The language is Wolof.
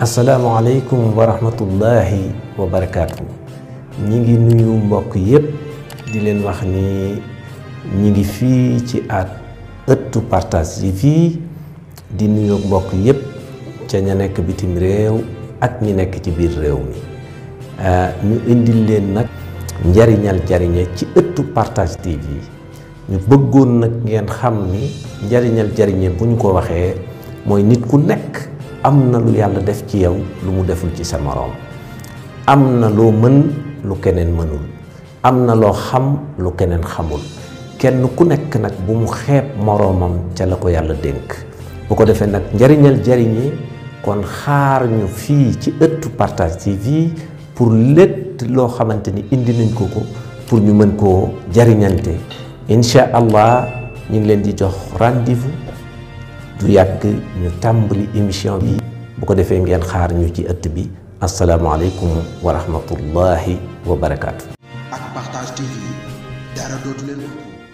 asalaamaaleykum wa rahmatullahi wa barakaatu ñi ngi nuyu mbokk yépp di leen wax ni ñi ngi fii ci at ëttu partage yi fii di nuyu mbokk yépp ca ña nekk bitim réew ak ñi nekk ci biir réew mi ñu indil leen nag njariñal jariñe ci ëttu partage TV ñu bëggoon nag ngeen xam ni njariñal jariñe bu ñu ko waxee mooy nit ku nekk am na lu yàlla def ci yow lu mu deful ci sa moroom am na loo mën lu keneen mënul am na loo xam lu keneen xamul kenn ku nekk nag bu mu xeeb moroomam ca la ko yàlla dénk bu ko defee nag njariñal jariñe kon xaar ñu fii ci ëttu partage TV pour lépp loo xamante ni indi nañ ko ko pour ñu mën koo jariñante incha allah ñu ngi leen di jox rendez-vous du yàgg ñu tàmbali émission bi bu ko defee ngeen xaar ñu ci ëtt bi asalaamaaleykum wa rahmatullahi wa barakaatu. ak partage TV dara dootu leen